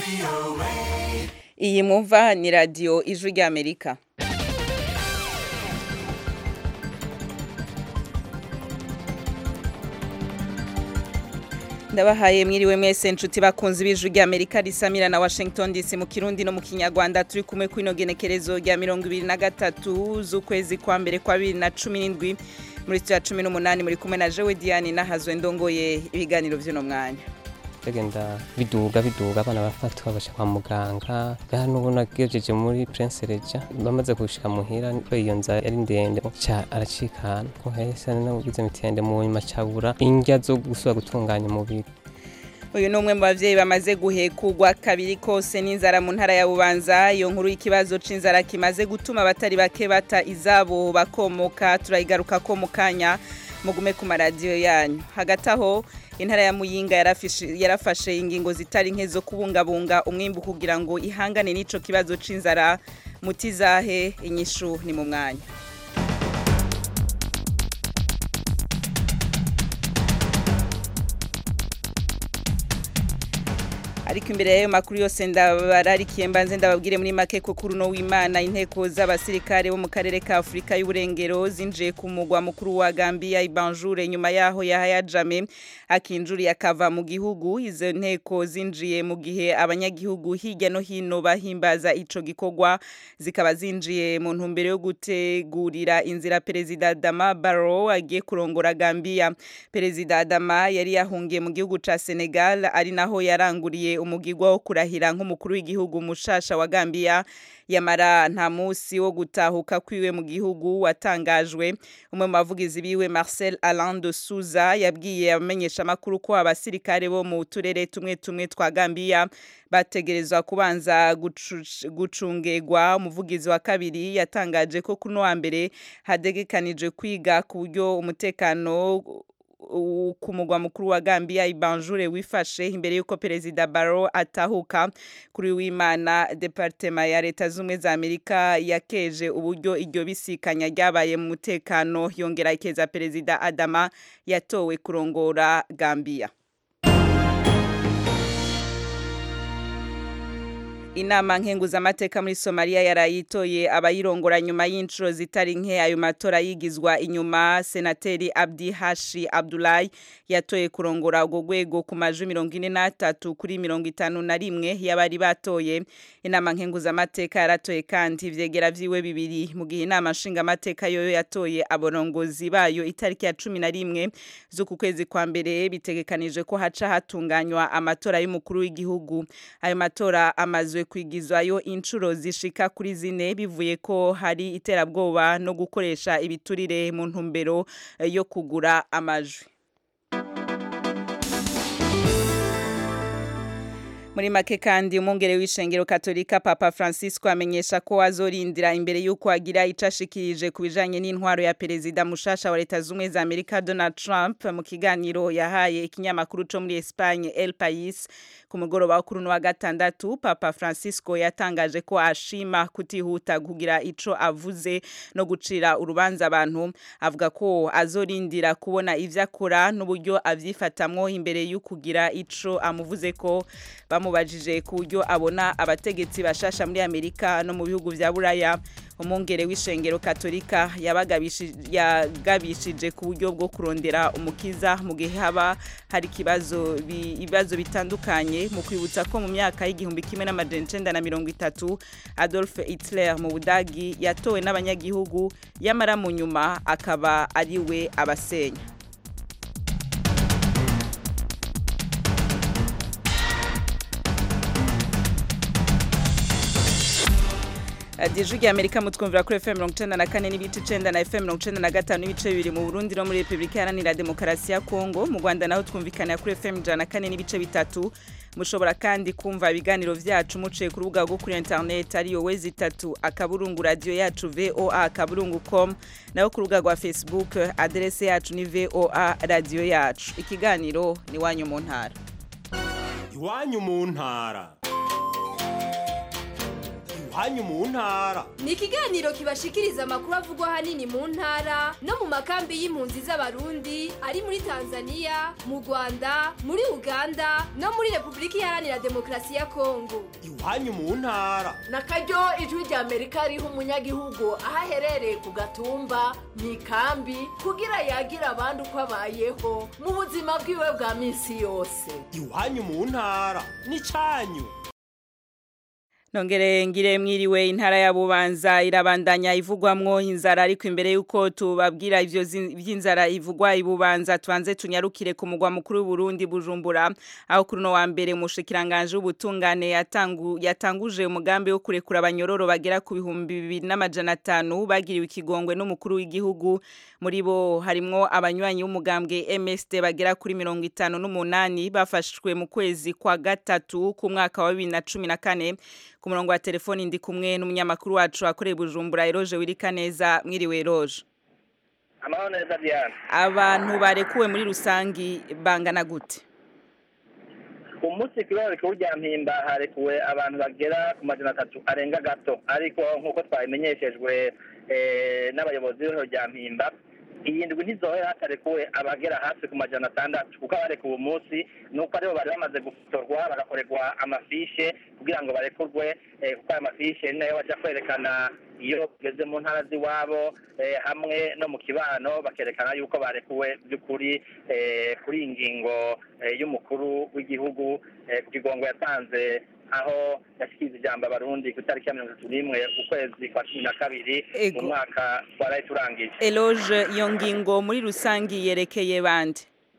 iyi mwumva ni radiyo ijwi ry'amerika ndabahaye mwiriwe mwese nshuti bakunze ibijwi ry'amerika risamira na washington dc mu kirundi no mu kinyarwanda turi kumwe kw'ino genekerezo rya mirongo ibiri na gatatu z'ukwezi kwa mbere kwa bibiri na cumi n'indwi muri ya cumi n'umunani muri kumwe na jewe diane nahazwe ndongoye ibiganiro by'uno mwanya bagenda biduga biduga abana bafatwa baja kwa muganga ngaha n'ubu nagejeje muri prince reja bamaze gushika muhira ko iyo nzara yari ndende ca aracikana ko hese nabugize mitende mu nyuma cabura indya zo gusubira gutunganya umubiri uyu ni umwe mu bavyeyi bamaze guhekugwa kabiri kose n'inzara mu ntara ya bubanza iyo nkuru y'ikibazo c'inzara kimaze gutuma abatari bake bata izabo bakomoka turayigaruka ko mu kanya mugume ku maradiyo yanyu hagati aho intara ya muyinga yarafashe ingingo zitari nke zo kubungabunga umwimbu kugira ngo ihangane n'ico kibazo c'inzara mutizahe inyishu ni mu mwanya ariko imbere y'ayo makuru yose ndabararikiye mbanze ndababwire muri make ko kuri uno w'imana inteko z'abasirikare bo mu karere ka afurika y'uburengero zinjiye ku mugwa mukuru wa gambia ibanjure nyuma yaho yahaya jame akinjuriye akava mu gihugu izo nteko zinjiye mu gihe abanyagihugu hirya no hino bahimbaza ico gikorwa zikaba zinjiye mu ntumbero yo gutegurira inzira perezida Adama Barrow agiye kurongora Gambia perezida Adama yari yahungiye mu gihugu ca Senegal ari naho yaranguriye umugirwa wo kurahira nk'umukuru w'igihugu mushasha wa Gambia yamara nta musi wo gutahuka kwiwe mu gihugu watangajwe umwe mu bavugizi biwe Marcel Alain de Souza yabwiye abamenyesha makuru ko abasirikare bo mu turere tumwe tumwe twa Gambia bategerezwa kubanza gucungegwa umuvugizi wa kabiri yatangaje ko kuno wa mbere hadegekanije kwiga ku buryo umutekano ku mugwa mukuru wa Gambia Ibanjure wifashe imbere yuko perezida Barrow atahuka kuri w'Imana departema ya leta zumwe za Amerika yakeje uburyo iryo bisikanya ryabaye mu mutekano yongera ikeza perezida Adama yatowe kurongora Gambia inama nkenguzamateka muri Somalia yarayitoye abayirongora nyuma y'inshuro zitari nke ayo matora yigizwa inyuma senateri Abdi Hashi Abdullahi yatoye kurongora ubwo rwego ku majwi mirongo ine n'atatu kuri mirongo itanu na rimwe y'abari batoye inama nkenguzamateka yaratoye kandi ivyegera vyiwe bibiri mu gihe inama nshingamateka yoyo yatoye aborongozi bayo itariki ya cumi na rimwe z'uku kwezi kwa mbere bitegekanije ko haca hatunganywa amatora y'umukuru w'igihugu ayo matora amazwe kwigizwayo inshuro zishika kuri zine bivuye ko hari iterabwoba no gukoresha ibiturire mu ntumbero yo kugura amajwi muri make kandi umwungere w'ishengero katolika papa francisco amenyesha ko azorindira imbere y'uko agira icyo ashikirije ku bijanye n'intwaro ya perezida mushasha wa leta z'ubumwe za amerika donald trump mu kiganiro yahaye ikinyamakuru co muri espagne el pais ku mugoroba kuri uno wa gatandatu papa francisco yatangaje ko ashima kutihuta kugira ico avuze no gucira urubanza abantu avuga ko azorindira kubona ivyo akora n'uburyo avyifatamwo imbere y'ukugira ico amuvuze ko bamubajije ku buryo abona abategetsi bashasha muri Amerika no mu bihugu vya Buraya umwungere w'ishengero katolika yagabishije ku buryo bwo kurondera umukiza mu gihe haba hari ikibazo ibibazo bitandukanye mu kwibutsa ko mu myaka y'igihumbi kimwe n'amajana icenda na mirongo itatu Adolf Hitler mu Budagi yatowe n'abanyagihugu yamara mu nyuma akaba ariwe abasenya Dijwi ya Amerika mutwumvira kuri FM 94 n'ibice 9 na FM 95 n'ibice bibiri mu Burundi no muri Republika Iharanira Demokarasi ya Kongo mu Rwanda naho twumvikana kuri FM 104 n'ibice bitatu mushobora kandi kumva ibiganiro vyacu muciye ku rubuga rwo kuri internet ariyo wezi itatu akaburungu radio yacu VOA akaburungu.com naho ku rubuga rwa Facebook adresse yacu ni VOA radio yacu ikiganiro ni wanyu mu ntara iwanyu mu ntara iwanyu mu ntara ni ikiganiro kibashikiriza amakuru avugwa ahanini mu ntara no mu makambi y'impunzi z'abarundi ari muri tanzania mu rwanda muri uganda no muri repubulika iharanira demokarasi ya kongo iwanyu mu ntara na karyo ijwi rya amerika riha umunyagihugu aho aherereye ku gatumba mu ikambi kugira yagira abandi uko abayeho mu buzima bwiwe bwa minsi yose iwanyu mu ntara n'icanyu Nongere ngire mwiriwe intara ya Bubanza irabandanya ivugwamwo inzara ariko imbere yuko tubabwira ivyo zin- vy'inzara ivugwa ibubanza twanze tunyarukire ku mugwa mukuru w'u Burundi Bujumbura aho kuri no wa mbere umushikiranganje w'ubutungane yatangu yatanguje umugambi wo kurekura abanyororo bagera ku bihumbi bibiri n'amajana atanu bagiriwe ikigongwe n'umukuru w'igihugu muri bo harimwo abanywanyi b'umugambwe MSD bagera kuri mirongo itanu n'umunani bafashwe mu kwezi kwa gatatu ku mwaka wa bibiri na cumi na kane ku murongo wa telefoni ndi kumwe n'umunyamakuru wacu akoreye Bujumbura Eroje wirika neza mwiriwe Eroje amahoro neza diana abantu barekuwe muri rusangi bangana gute umunsi kw'ibara rikuru rya mpimba harekuwe abantu bagera ku majana atatu arenga gato ariko nk'uko twabimenyeshejwe eh, n'abayobozi b'ihoro rya mpimba iyi ndwi ntizohera hatarekuwe abagera hafi ku majana atandatu kuko abarekuwe uwo munsi ni uko aribo bari bamaze gutorwa bagakorerwa amafishe kugira ngo barekurwe eh, kuko ayo mafishe ni nayo baja kwerekana iyo bageze mu ntara z'iwabo eh, hamwe no mu kibano bakerekana yuko barekuwe by'ukuri eh, kuri iyi ngingo eh, y'umukuru w'igihugu eh, ku kigongo yatanze aho yashikiriza ijambo abarundi ku itariki ya mirongo itatu n'imwe ukwezi kwa cumi na kabiri Ego. mu mwaka twaraye turangije Eloge iyo ngingo muri rusangi yerekeye bande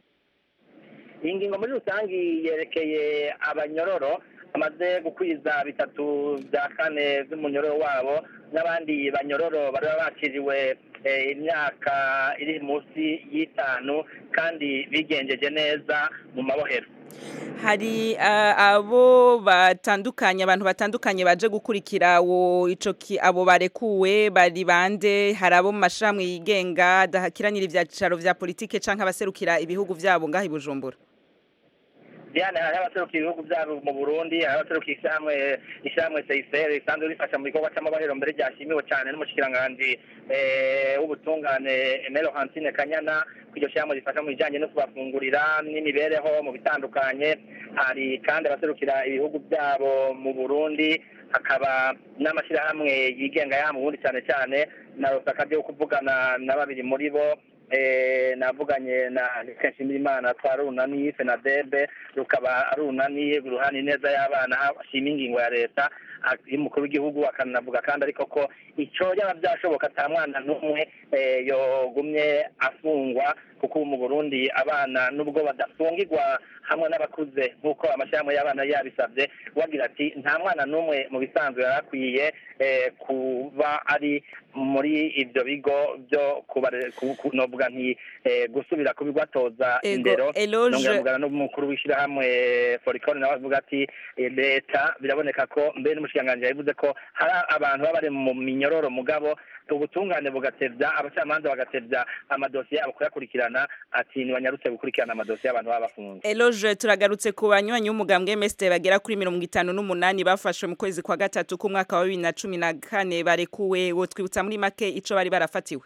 iyi ngingo muri rusange yerekeye abanyororo bamaze gukwiza bitatu bya kane by'umunyororo wabo n'abandi banyororo bari bakiriwe eh, imyaka iri munsi y'itanu kandi bigenjeje neza mu mabohero hari uh, abo batandukanye abantu batandukanye baje gukurikira wo ico ki abo barekuwe bari bande hari abo mu mashirahamwe yigenga adahakiranira ivyicaro vya politike canke abaserukira ibihugu vyabo ngaho i Bujumbura diane hari abaserukiye ibihugu byabo mu burundi hari abaserukiye ishyirahamwe ishyirahamwe seyiseri risanzwe rifasha mu gikorwa cy'amahoro mbere ryashimiwe cyane n'umushikiranganji eh, w'ubutungane emero hantine kanyana ko iryo shyirahamwe rifasha mu bijyanye no kubafungurira n'imibereho mu bitandukanye hari kandi abaserukira ibihugu byabo mu burundi hakaba n'amashyirahamwe yigenga yaha mu burundi cyane cyane na rosaka byo kuvugana na babiri muri bo eh, navuganye na Kenshimirimana twa runani Fenadebe rukaba ari urunani ruhani neza y'abana hashima ingingo ya leta a- y'umukuru w'igihugu akanavuga kandi ariko ko ico yaba byashoboka ata mwana n'umwe eh, yogumye afungwa kuko ubu mu Burundi abana nubwo badafungirwa hamwe n'abakuze nk'uko amashyirahamwe y'abana yabisabye wagira ati nta mwana n'umwe mu bisanzwe yari akwiye eh, kuba ari muri ibyo bigo byo kubare- ku- ku- novuga nti eh, gusubira kubigwatoza Ego, indero Eloge- nongera mvugana n'umukuru w'ishyirahamwe forikoni nawe avuga ati eh, leta biraboneka ko mbere n'umushikiranganji yabivuze ko hari abantu baba bari mu minyororo mugabo ubutungane bugatevya abacamanza bagatevya amadosiye yabo kuyakurikirana ati ntibanyarutse gukurikirana amadosiye y'abantu baba bafunze Eloge turagarutse ku banywanyi b'umugambwe MSD bagera kuri mirongo itanu n'umunani bafashwe mu kwezi kwa gatatu k'umwaka wa bibiri na cumi na kane barekuwe wo twibutsa muri make ico bari barafatiwe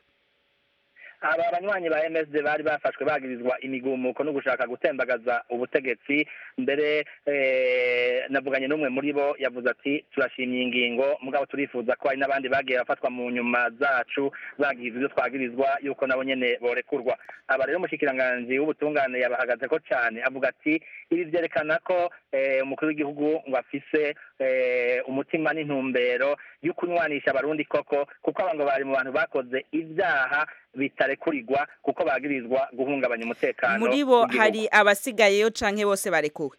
aba banywanyi ba MSD bari bafashwe bagirizwa imigumuko no gushaka gutembagaza ubutegetsi mbere eh, navuganye n'umwe muri bo yavuze ati turashimye ingingo mugabo turifuza ko hari n'abandi bagiye bafatwa mu nyuma zacu bagirizwa ibyo twagirizwa yuko nabo nyene borekurwa aba rero umushikiranganji w'ubutungane yabahagaze ko cyane avuga ati ibi vyerekana ko eh, umukuru w'igihugu ngo afise eh, umutima n'intumbero yo kunywanisha abarundi koko kuko aba ngo bari mu bantu bakoze ibyaha bitarekurirwa kuko bagirizwa guhungabanya umutekano muri bo w'igihugu. hari abasigayeyo canke bose barekuwe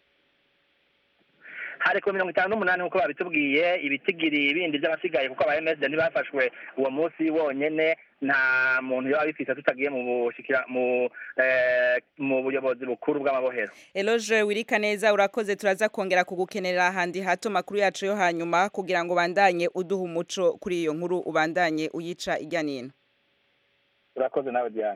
hari ku mirongo itanu n'umunani nk'uko babitubwiye ibitigiri bindi by'abasigaye kuko aba MSD ntibafashwe uwo munsi wonyene nta muntu yaba bifise tutagiye mu bushikira mu eh, mu buyobozi bukuru bw'amabohero Eloge wirika neza urakoze turaza kongera kugukenera ahandi hato makuru yacu yo hanyuma kugira ngo bandanye uduha umuco kuri iyo nkuru ubandanye uyica ijya nino urakoze nawe Diane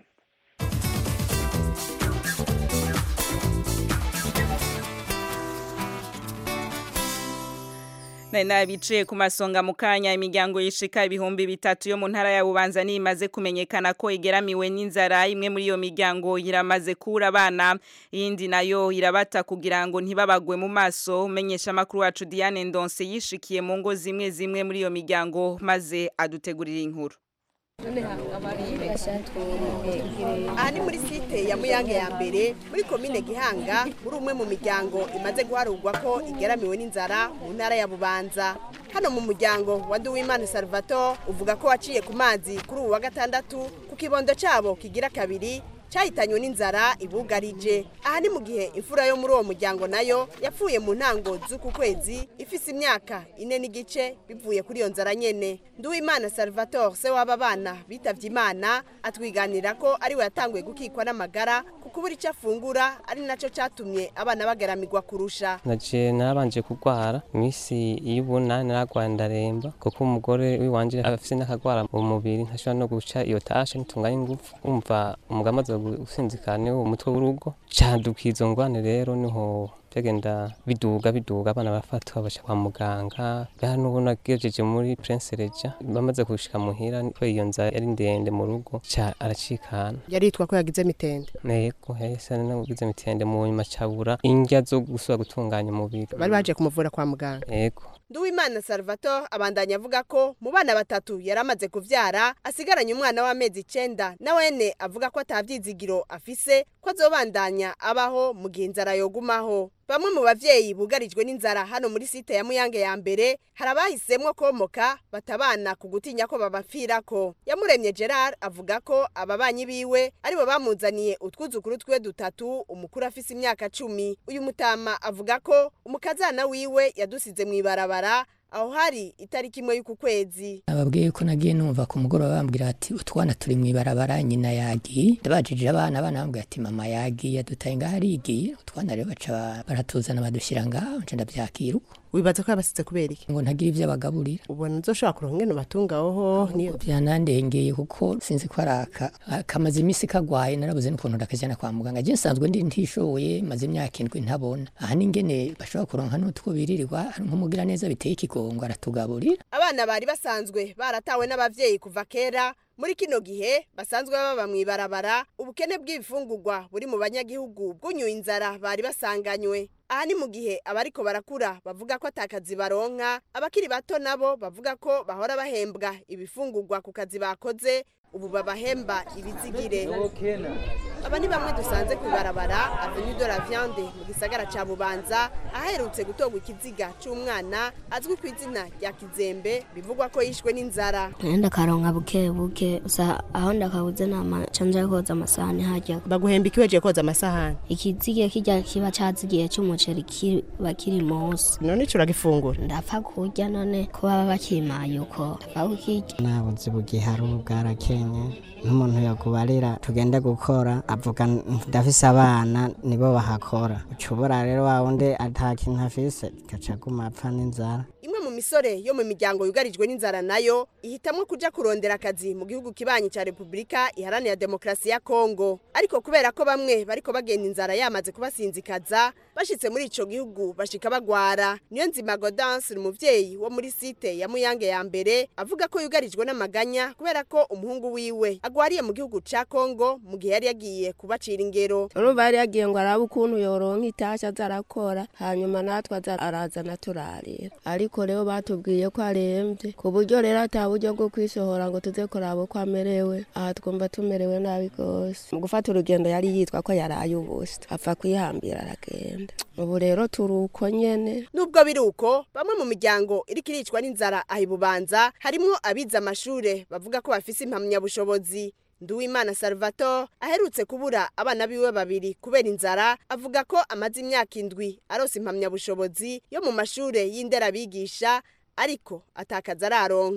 nabice ku masonga mu kanya imiryango yishika ibihumbi bitatu yo mu ntara ya Bubanza nimaze kumenyekana ko igeramiwe n'inzara imwe muri iyo miryango iramaze kura abana iyindi nayo irabata kugira ngo ntibabagwe mu maso umenyesha makuru wacu Diane Ndonse yishikiye mu ngo zimwe zimwe muri iyo miryango maze adutegurira inkuru aha ni muri site ya muyange ya mbere muri komine gihanga muri umwe mu miryango imaze guharurwa ko igeramiwe n'inzara mu ntara ya bubanza hano mu muryango wa Nduwimana Salvatore uvuga ko waciye ku mazi kuri ubu wa gatandatu ku kibondo cyabo kigira kabiri cyahitanywe n'inzara ibugarije aha ni mu gihe imfura yo muri uwo muryango nayo yapfuye mu ntango z'uku kwezi ifise imyaka ine n'igice bivuye kuri iyo nzara nyene Nduwimana Salvatore se w'aba bana bitavye imana atwiganira ko ariwe yatanguye gukikwa n'amagara kuko ubura icyo afungura ari naco catumye abana bagaramirwa kurusha naje narabanje kurwara iminsi y'ubunani naragwaye ndaremba kuko umugore wiwanje afise n'akagwara mu mubiri ntashobora no guca iyo tashe ntitunganye ingufu umva umugabo amaze gusinzikana uwo mutwe w'urugo caduka izo ngwane rero niho byagenda biduga biduga abana barafatwa baca kwa muganga ngaha n'ubu nagejeje muri Prince Reja bamaze gushika muhira ko iyo nzara yari ndende mu rugo ca aracikana yaritwa ko yagize mitende nego hese nagize mitende mu nyuma cabura indya zo gusubira gutunganya umubiri bari baje kumuvura kwa muganga ego Nduwimana Salvatore abandanya avuga ko mu bana batatu yari amaze kuvyara asigaranye umwana w'amezi icenda na wene avuga ko atavyizigiro afise ko azobandanya abaho mu gihe inzara yogumaho bamwe mu bavyeyi bugarijwe n'inzara hano muri site ya Muyange ya mbere hari abahisemwo komoka batabana ku gutinya ko babapfirako yamuremye Gerard avuga ko ababanyi biwe aribo bamuzaniye utwuzukuru twe dutatu umukuru afise imyaka cumi uyu mutama avuga ko umukazana wiwe yadusize mw'ibarabara aho hari itariki imwe y'uku kwezi ababwiye ko nagiye numva ku mugoroba bambwira ati utwana turi mu ibarabara nyina yagiye ndabajije abana abana bambwira ati mama yagiye dutaye ngaho arigiye utwana rero baca baratuzana badushyira ngaho nca ndabyakira uko wibaza ko yabasize kubera iki ngo ntagire ibyo abagaburira ubona uzoshobora kuronka ingene batungaho niyo byanandengeye kuko sinzi ko araka kamaze iminsi kagwaye narabuze n'ukuntu ndakajyana kwa muganga je nsanzwe ndi ntishoboye maze imyaka indwi ntabona aha n'ingene bashobora kuronka n'utwo biririrwa hari nk'umugira neza biteye ikigongo aratugaburira abana bari basanzwe baratawe n'abavyeyi kuva kera muri kino gihe basanzwe baba mw'ibarabara ubukene bw'ibifungurwa buri mu banyagihugu bwunyuye inzara bari basanganywe aha ni mu gihe abariko barakura bavuga ko atakazi baronka abakiri bato nabo bavuga ko bahora bahembwa ibifungurwa ku kazi bakoze ubu babahemba ibizigire aba ni bamwe dusanze ku ibarabara avenue de la viande mu gisagara ca bubanza aherutse gutorwa ikiziga c'umwana azwi ku izina rya kizembe bivugwa ko yishwe n'inzara ndakaronka buke buke usa aho ndakabuze nama canja koza amasahani hajya baguhemba ikiweje koza amasahani ikizige kirya kiba cazigiye c'umuceri kiba kiri munsi none ico uragifungura ndapfa kurya none ko baba bakimaye uko ndapfa kukirya nabuze ubugihari ubu bwarakenye nk'umuntu yakubarira tugende gukora avuga ndafise abana nibo bahakora ucubura rero wa wundi ata kintu afise gaca aguma apfa n'inzara imwe mu misore yo mu miryango yugarijwe n'inzara nayo ihitamwo kuja kurondera akazi mu gihugu kibanyi ca Republika iharanira demokrasi ya Kongo ariko kubera ko bamwe bariko bagenda inzara yamaze kubasinzikaza bashitse muri ico gihugu bashika bagwara niyo nzima Godance umuvyeyi wo muri site ya Muyange ya mbere avuga ko yugarijwe n'amaganya kubera ko umuhungu wiwe agwariye mu gihugu ca Kongo mu gihe yari yagiye kubacira ingero urumva yari yagiye ngo arabe ukuntu yoronka itasha azarakora hanyuma natwe arazana turarira ariko rero batubwiye ko arembye ku buryo rero ata buryo bwo kwisohora ngo tuze kuraba uko amerewe aha twumva tumerewe nabi rwose mu gufata urugendo yari yitwa ko yaraye ubusa apfa kwihambira aragenda ubu rero turi uko nyene nubwo biri uko bamwe mu miryango iriko iricwa n'inzara aha ibubanza harimwo abize amashure bavuga ko bafise impamyabushobozi Nduwimana Salvatore aherutse kubura abana biwe babiri kubera inzara avuga ko amaze imyaka indwi arose impamyabushobozi yo mu mashure y'indera bigisha ariko atakaza araronka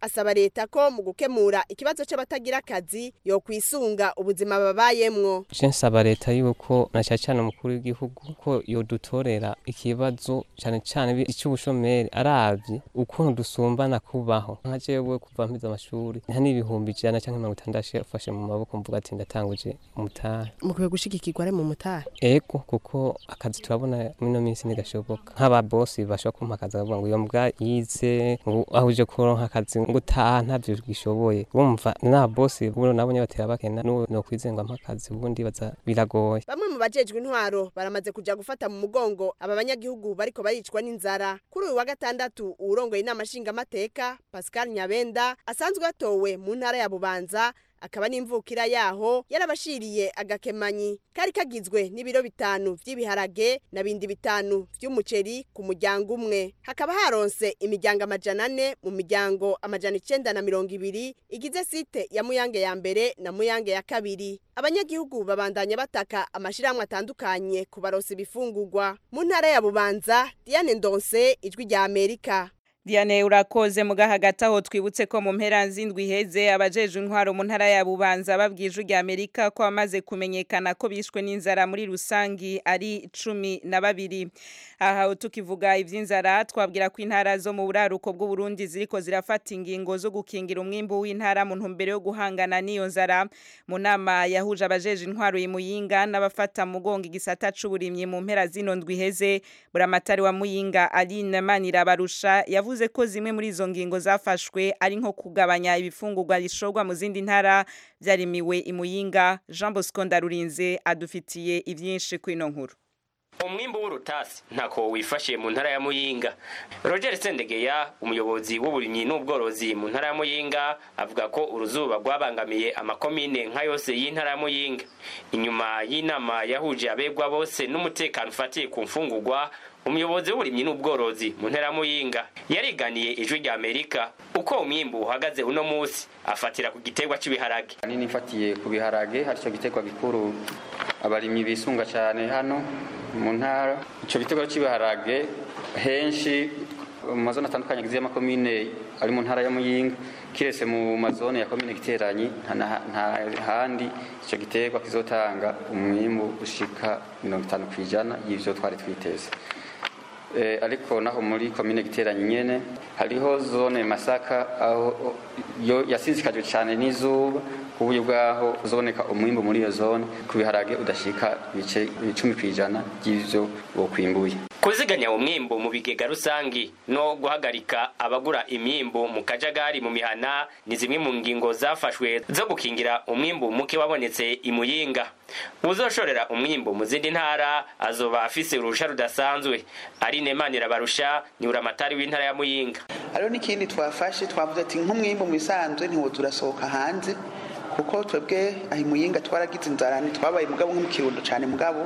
asaba leta ko mu gukemura ikibazo c'abatagira akazi yo kwisunga ubuzima babayemwo je nsaba leta yuko na cyane cyane umukuru w'igihugu ko yodutorera ikibazo cyane cyane icy'ubushomeri aravye ukuntu dusumbana kubaho nka jewe kuva mpize amashuri nta n'ibihumbi ijana cyangwa mirongo itandatu afashe mu maboko mvuga ati ndatanguje umutahe mukwiye gushigikirwa ari mu mutahe ego kuko akazi turabona mino minsi ntigashoboka nk'ababosi bashobora kumpa akazi bakavuga ngo iyo mbwa yize ngo aho uje kuronka akazi ngo utaha ntavyo gishoboye urumva n'ababosi buno nabo batera bakena n'uwo nokwizenga mpa akazi ubundi baza biragoye bamwe mu bajejwe intwaro baramaze kuja gufata mu mugongo aba banyagihugu bariko baricwa n'inzara kuri uyu wa gatandatu uwurongoye inama nshingamateka pascal nyabenda asanzwe atowe mu ntara ya bubanza akaba n'imvukira yaho yarabashiriye agakemanyi kari kagizwe n'ibiro bitanu vy'ibiharage na bindi bitanu vy'umuceri ku muryango umwe hakaba haronse imiryango amajana ane mu miryango amajana icenda na mirongo ibiri igize site ya muyange ya mbere na muyange ya kabiri abanyagihugu babandanya bataka amashirahamwe atandukanye kubaronsa ibifungurwa mu ntara ya bubanza diane ndonse ijwi rya amerika Diane urakoze muga hagati aho twibutse ko mu mpera zindwi heze abajeje intwaro mu ntara ya Bubanza babwije rya Amerika ko amaze kumenyekana ko bishwe n'inzara muri rusangi ari cumi na babiri aha tukivuga ivy'inzara twabwira ko intara zo mu buraruko bw'u Burundi ziriko zirafata ingingo zo gukingira umwimbu w'intara mu ntumbero yo guhangana n'iyo nzara mu nama yahuje abajeje intwaro y'Imuyinga n'abafata mugongo igisata c'uburimyi mu mpera zino ndwi heze buramatari wa Muyinga Aline Manirabarusha yavuze yavuze ko zimwe muri izo ngingo zafashwe ari nko kugabanya ibifungurwa bishorwa mu zindi ntara byarimiwe imuyinga Jean Bosco Ndarurinze adufitiye ivyinshi kwino nkuru umwimbu w'urutasi ntako wifashe mu ntara ya muyinga roger sendegeya umuyobozi w'uburimyi n'ubworozi mu ntara ya muyinga avuga ko uruzuba rwabangamiye amakomine nka yose y'intara ya muyinga inyuma y'inama yahuje abegwa bose n'umutekano ufatiye ku mfungurwa umuyobozi w'uburimyi n'ubworozi mu ntara ya muyinga yariganiye ijwi rya amerika uko umwimbu uhagaze uno munsi afatira ku giterwa cy'ibiharage nini ifatiye ku biharage hari cyo giterwa gikuru abarimyi bisunga cyane hano mu ntara icyo giterwa cy'ibiharage henshi mu mazone atandukanye agize y'amakomine ari mu ntara ya muyinga kiretse mu mazone ya komine giteranyi nta handi icyo giterwa kizotanga umwimbu ushika mirongo itanu ku ijana y'ivyo twari twiteze ariko naho muri komine giteranye nyene hariho zone masaka aho yo yasizikajwe cyane n'izuba ku buryo bwaho uzoboneka umwimbu muri iyo zone ku biharage udashika ibice icumi ku ijana by'ivyo bokwimbuye kuziganya umwimbu mu bigega rusangi no guhagarika abagura imyimbu mu kajagari mu mihana ni zimwe mu ngingo zafashwe zo gukingira umwimbu muke wabonetse imuyinga uzoshorera umwimbu mu zindi ntara azoba afise urusha rudasanzwe ari nemanira barusha ni uramatari w'intara ya muyinga hariho n'ikindi twafashe twavuze ati nk'umwimbu mu bisanzwe ntiwoza urasohoka hanze kuko twebwe aho imuyinga twaragize inzara ntitwabaye mugabo nko mu kirundo cyane mugabo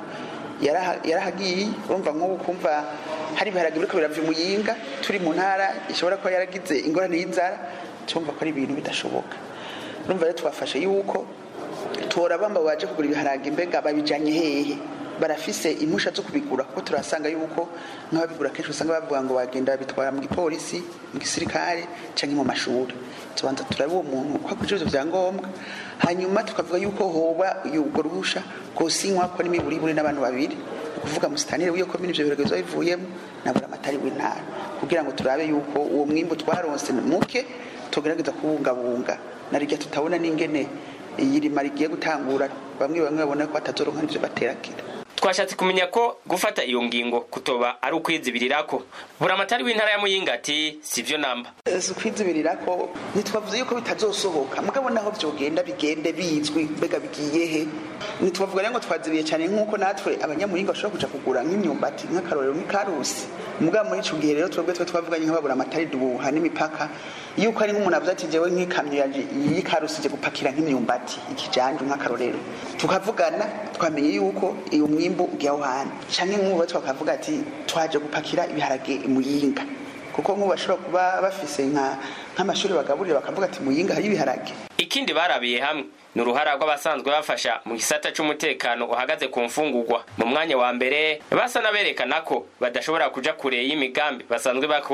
yarahagiye urumva nk'ubu kumva hari ibiharage biriko birava imuyinga turi mu ntara ishobora kuba yaragize ingorane y'inzara tumva ko ari ibintu bidashoboka urumva rero twafashe yuko tora bamba baje kugura ibiharage mbega babijanye hehe barafise impusha zo kubigura kuko turasanga yuko nk'ababigura kenshi usanga bavuga ngo bagenda babitwara mu gipolisi mu gisirikare canke mu mashuri tubanza turabe uwo muntu ko akurikije ivyo vyangombwa hanyuma tukavuga yuko hoba urwo ruhusha rwosinywa ko n'imiburiburi n'abantu babiri ukuvuga musitanire w'iyo komine ivyo birego biba bivuyemo na buramatari w'intara kugira ngo turabe yuko uwo mwimbu twaronse muke tugerageza kubungabunga na rirya tutabona n'ingene iyirima rigiye gutangura bamwe bamwe babona ko batazoronka n'ivyo baterakira twashatse kumenya ko gufata iyo ngingo kutoba ari ukwizibirirako buramatari w'intara ya muyinga ati sivyo namba si ukwizibirirako ntitwavuze yuko bitazosohoka mugabo naho vyogenda bigende bizwi mbega bigiye he ntitwavuga rero ngo twazibiye cyane nk'uko natwe abanyamuyinga bashobora kuja kugura nk'imyumbati nk'akarorero nk'ikarusi mugabo muri ico gihe rero twebwe twe twavuganye nk'ababuramatari duha n'imipaka yuko ari nk'umuntu avuze ati jewe nk'ikamyo y'ikarusi ije gupakira nk'imyumbati ikijanje nk'akarorero tukavugana twamenye yuko iyo mwimbu ugiye aho hantu canke nk'ubu twakavuga ati twaje gupakira ibiharage imuyinga kuko nk'ubu bashobora kuba bafise nk'amashuri bagaburira bakavuga ati muyinga hari ibiharage ikindi barabiye hamwe ni uruhara rw'abasanzwe bafasha mu gisata c'umutekano uhagaze ku mfungurwa mu mwanya wa mbere basa n'aberekana ko badashobora kuja kure y'imigambi basanzwe bakora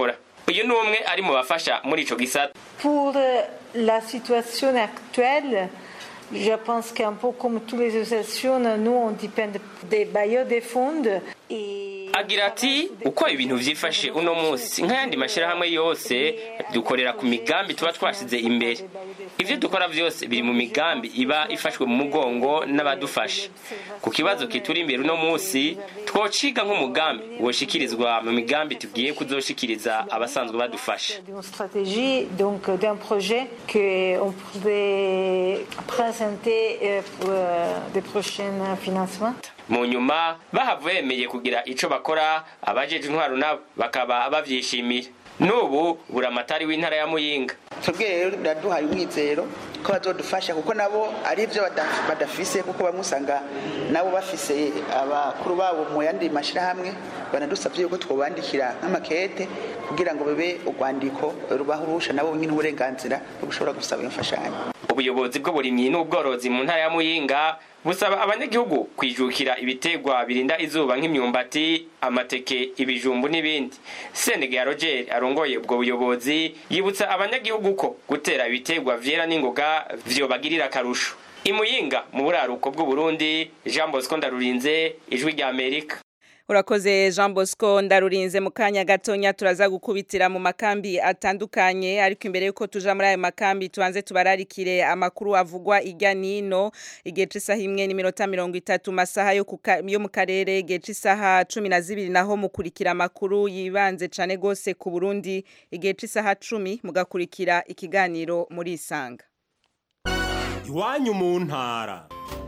uyu ni umwe ari mu bafasha muri ico gisata Pour euh, la situation actuelle, je pense qu'un peu comme toutes les associations, nous, on dépend des bailleurs des fonds. Et agira ati uko ibintu vyifashe uno munsi nk'ayandi mashyirahamwe yose dukorera ku migambi tuba twashize imbere ivyo dukora vyose biri mu migambi iba ifashwe mu mugongo n'abadufasha ku kibazo kituri imbere uno munsi twociga nk'umugambi woshikirizwa mu migambi tugiye kuzoshikiriza abasanzwe badufasha d'une stratégie, donc euh, d'un projet qu'on pouvait présenter euh, pour euh, des prochains financements. mu nyuma bahavuye bemeye kugira ico bakora abajeje intwaro nabo bakaba bavyishimira n'ubu buramatari w'intara ya muyinga twebwe rero biraduhaye umwizero ko bazodufasha kuko nabo ari byo bada- badafise kuko bamwe usanga nabo bafise abakuru babo mu yandi mashyirahamwe banadusabye yuko twobandikira nk'amakete kugira ngo babe urwandiko rubaha uruhusha nabo nyine uburenganzira bwo gushobora gusaba iyo mfashanyo ubuyobozi bw'uburimyi n'ubworozi mu ntara ya muyinga busaba abanyagihugu kwijukira ibitegwa birinda izuba nk'imyumbati amateke ibijumbu n'ibindi sendege ya roger arongoye ubwo buyobozi yibutsa abanyagihugu ko gutera ibitegwa vyera n'ingoga vyobagirira akarusho imuyinga mu buraruko bw'uburundi jean bosco ndarurinze ijwi rya amerika urakoze jean bosco ndarurinze mu kanya gatonya turaza gukubitira mu makambi atandukanye ariko imbere y'uko tuja muri ayo makambi tubanze tubararikire amakuru avugwa irya nino igihe c'isaha imwe n'iminota mirongo itatu masaha yo, kuka, yo mu karere igihe c'isaha cumi na zibiri naho mukurikira amakuru yibanze cane gose ku burundi igihe c'isaha cumi mugakurikira ikiganiro muri isanga iwanyu mu ntara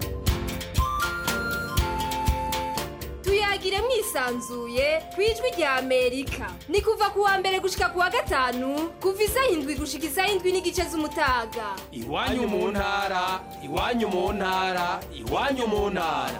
tuyagire mwisanzuye ku ijwi rya amerika ni kuva ku wa mbere gushika ku wa gatanu kuva isaha indwi gushika isaha indwi n'igice z'umutaga iwanyu mu ntara iwanyu mu ntara iwanyu mu ntara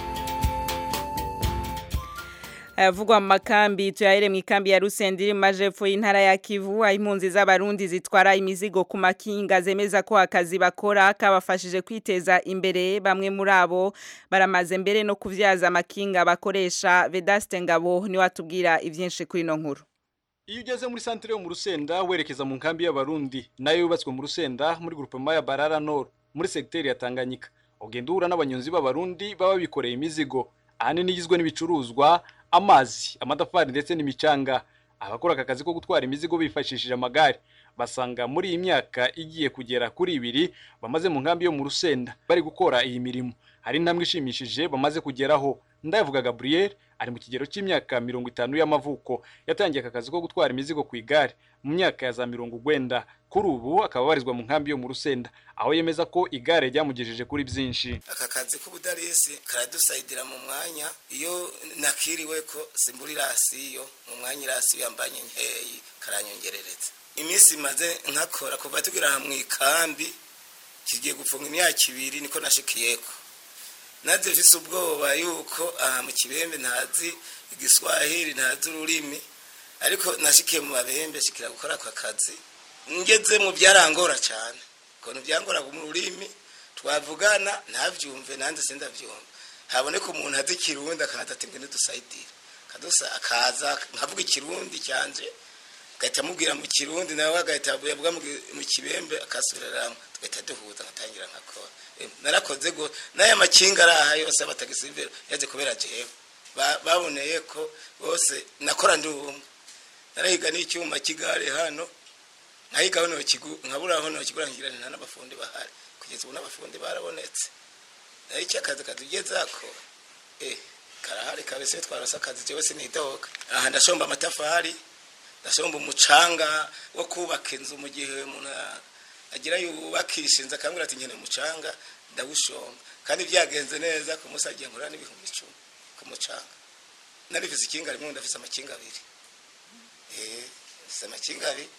ayavugwa mu makambi tuyahere mu ikambi ya Rusendi iri mu majepfo y'intara ya Kivu aho impunzi z'abarundi zitwara imizigo ku makinga zemeza ko akazi bakora kabafashije kwiteza imbere bamwe muri abo baramaze mbere no kuvyaza amakinga bakoresha Vedaste Ngabo ni watubwira ivyinshi kuri no nkuru Iyo ugeze muri santere yo mu Rusenda werekeza mu nkambi y'abarundi nayo yubatswe mu Rusenda muri groupement ya Barara Nord muri secteur ya Tanganyika ugenda uhura n'abanyonzi b'abarundi baba bikoreye imizigo ahanini igizwe n'ibicuruzwa amazi amatafari ndetse n'imicanga abakora aka kazi ko gutwara imizigo bifashishije amagare basanga muri iyi myaka igiye kugera kuri ibiri bamaze mu nkambi yo mu Rusenda bari gukora iyi mirimo hari intambwe ishimishije bamaze kugeraho ndayavuga Gabriel ari mu kigero cy'imyaka mirongo itanu y'amavuko yatangiye aka kazi ko gutwara imizigo ku igare mu myaka ya za mirongo ugwenda kuri ubu akaba abarizwa mu nkambi yo mu Rusenda aho yemeza ko igare ryamugejeje kuri byinshi aka kazi k'ubudarisi karadusayidira mu mwanya iyo nakiriwe ko simbura irasiyo mu mwanya irasiyo yambanye nkeyi karanyongerereza iminsi maze nkakora kuva tugira aha mu ikambi kigiye gufunga imyaka ibiri niko nashikiyeko naze mfise ubwoba yuko aha mu kibembe ntazi igiswahili ntazi ururimi ariko nashikiye mu babembe shikira gukora aka kazi ngeze mu byarangora cyane ukuntu byangora mu rurimi twavugana ntabyumve nanjye sindabyumva haboneka umuntu azi ikirundi akaza ati ngwino dusayidire akadusa akaza nkavuga ikirundi cyanje agahita amubwira mu kirundi nawe agahita yavuga mu kibembe akasubiramo tugahita duhuza nkatangira nkakora narakoze go n'aya makinga ari aha yose y'abatagisivero yaje kubera jewe baboneye ko bose nakora ndi umwe narahiga n'icyuma cy'igare hano nkahiga hano nkabura hano kigura ngira nta n'abafundi bahari kugeza ubu n'abafundi barabonetse nayo icyo akazi katugezako eh karahari kabese twarose akazi jewe sinidoga aha ndashomba amatafari ndashomba umucanga wo kubaka inzu mu gihe umuntu agira yubakisha inzu akambwira ati nkene umucanga ndawushomba kandi byagenze neza ku munsi agiye nkora n'ibihumbi icumi ku mucanga narifise ikinga rimwe ndafise amakinga abiri eh ndafise amakinga abiri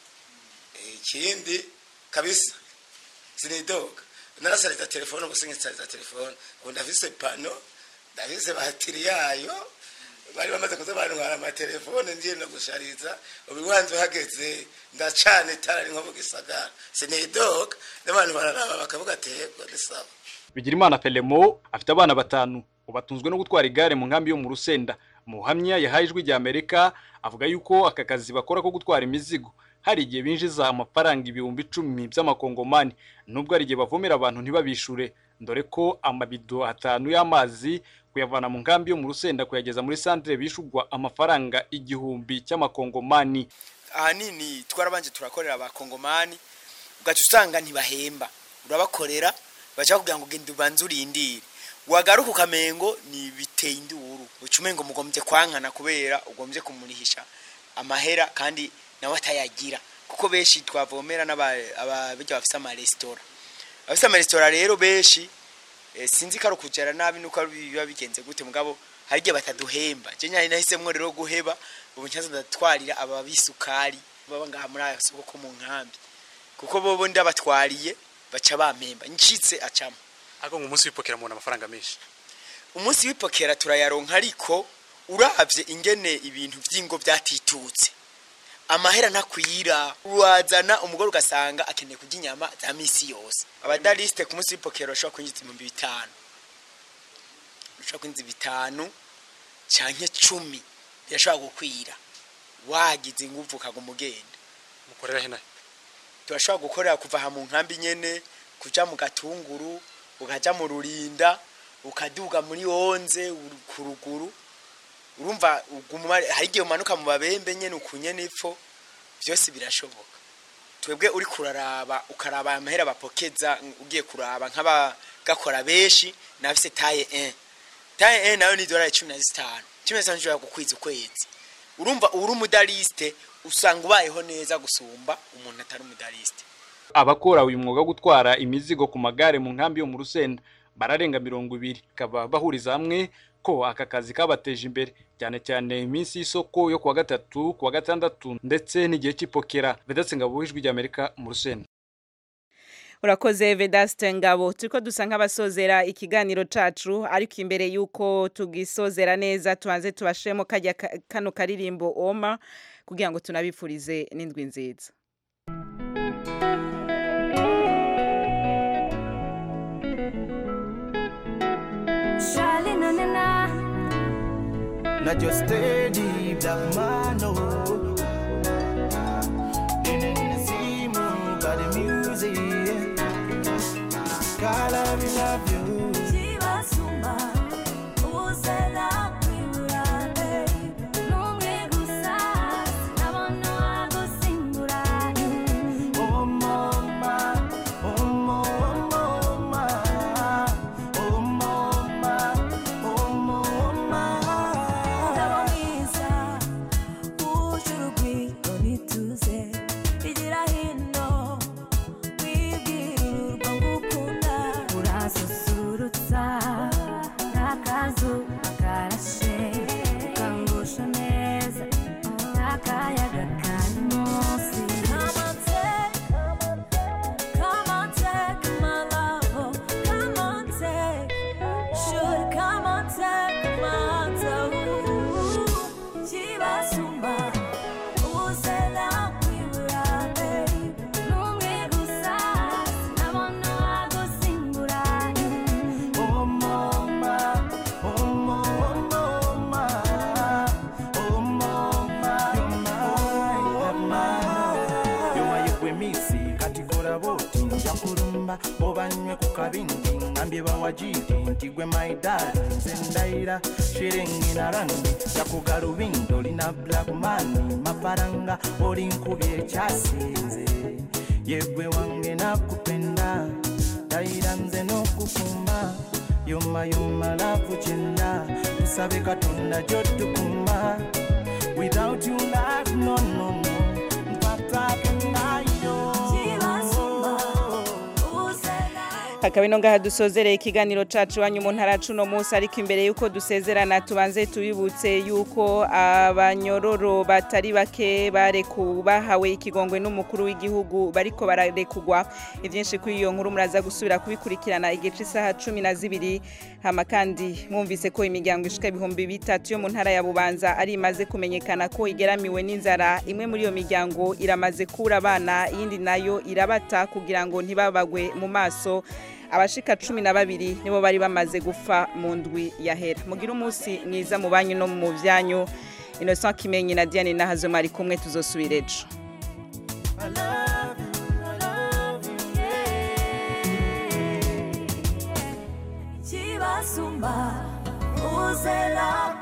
ikindi kabisa sinidoga narasariza telefone gusa nkisariza telefone ubu ndafise pano ndafise batiri yayo bari bamaze kuza bantwara amatelefone ngiye no gushariza ubiwanze uhageze ndacana itara nko mu gisagara sinidoga n'abantu bararaba bakavuga atego ni sawa Bigirimana Pelemo afite abana batanu ubatunzwe no gutwara igare mu nkambi yo mu Rusenda mu buhamya yahaye ijwi rya amerika avuga yuko aka kazi bakora ko gutwara imizigo hari igihe binjiza amafaranga ibihumbi icumi by'amakongomani nubwo hari igihe bavomera abantu ntibabishure dore ko amabido atanu y'amazi kuyavana mu nkambi yo mu rusenda kuyageza muri santire bishugwa amafaranga igihumbi cy'amakongomani ahanini twarabanje turakorera abakongomani ugaca usanga ntibahemba urabakorera baca kugira ngo ugende ubanze urindire wagaruka ukamengo ni biteye induru uca umengo mugombye kwankana kubera ugombye kumurihisha amahera kandi nawe atayagira kuko benshi twavomera n'ababirya bafise amaresitora abafise amaresitora rero benshi eh, sinzi ko ari ukujara nabi nuko ari biba bigenze gute mugabo hari igihe bataduhemba je nyari nahisemwo rero guheba ubu ncaza ndatwarira aba bisukari baba ngaha muri aya soko ko mu nkambi kuko bobo ndabatwariye baca bampemba ncitse acamo ariko ngo umunsi w'ipokera mubona amafaranga menshi umunsi w'ipokera turayaronka ariko uravye ingene ibintu vy'ingo vyatitutse amahera ntakwira wazana umugore ugasanga akeneye kurya inyama za misi yose abadarisite ku munsi w'ipokera bashobora kwinjiza ibihumbi bitanu bashobora kwinjiza bitanu canke cumi birashobora gukwira wagize inguvu ukaguma ugenda mukorera henahe turashobora gukorera kuva aha mu nkambi nyene kuja mu gatunguru ukaja mu rurinda ukaduga muri onze ku ruguru urumva uguma hari igihe umanuka mu babembe nyene ukunye n'ipfo byose birashoboka twebwe uri kuraraba ukaraba amahera bapokeza ugiye kuraba nk'abagakora benshi nafise taye 1 taye 1 nayo ni dolari cumi na zitanu cumi na zitanu ushobora gukwiza ukwezi urumva uri umudarisite usanga ubayeho neza gusumba umuntu atari umudarisite abakora uyu mwuga wo gutwara imizigo ku magare mu nkambi yo mu rusenda bararenga mirongo ibiri bakaba bahuriza hamwe ko aka kazi kabateje imbere cyane cyane iminsi y'isoko yo kuwa gatatu kuwa gatandatu ndetse n'igihe cy'ipokera vedatse ngabo ijwi ry'amerika mu rusenda urakoze vedaste ngabo turiko dusa nk'abasozera ikiganiro cacu ariko imbere y'uko tugisozera neza tubanze tubashemo kajya ka- kano karirimbo oma kugira ngo tunabipfurize n'indwi nziza Charlie, na na na. Not just steady black man, no. See more got the music. God, I will love you. Chibasumba, uzela kwiburabe. Numwe gusa, sinabona gusimbura. Oh, mama, oh, mama, oh, mama, oh, mama, oh, mama. Ndaba mwiza, uje urugwiro nituze. Igira hino, wibwira urwo ngukunda. Urasusurutsa, n'akazuba karashe. Ukangusha neza, n'akayaga kari munsi. Come on, take, come on, take my love. Come on, take. Should come on, take my toe. Chibasumba, uzela kwibura, babe. Numwe gusa, sinabona gusimbura. Oh, mama, oh, mama, oh, mama, you're mine, you're mine. yomayegwemisi katikora boti nja kulumba obanywe ku kabindi ngambye bawajiri nti gwe maidali nze ndayira shiringi na randi jakugalubindo lina blackmani mafaranga oli nkubye ekyasinze yegwe wange nakupenda ndayira nze n'okukuma yomayoma lavu kyenda tusabe katonda gyotukuma without you life no no no mpatake nayo akaba ino ngaha dusozereye ikiganiro cacu wanyu mu ntara cuno munsi ariko imbere y'uko dusezerana tubanze tubibutse y'uko abanyororo batari bake bareku bahawe ikigongwe n'umukuru w'igihugu bariko bararekugwa ivyinshi kuri iyo nkuru muraza gusubira kubikurikirana igice isaha cumi na zibiri hama kandi mwumvise ko imiryango ishika ibihumbi bitatu yo mu ntara ya bubanza ari imaze kumenyekana ko igeramiwe n'inzara imwe muri iyo miryango iramaze kura abana iyindi nayo irabata kugira ngo ntibabagwe mu maso abashika cumi na babiri nibo bari bamaze gupfa mu ndwi yahera mugire umunsi mwiza mu banyu no mu byanyu innocent kimenyi na diane nahazoma ari kumwe tuzosubira ejo Chibasumba, uze la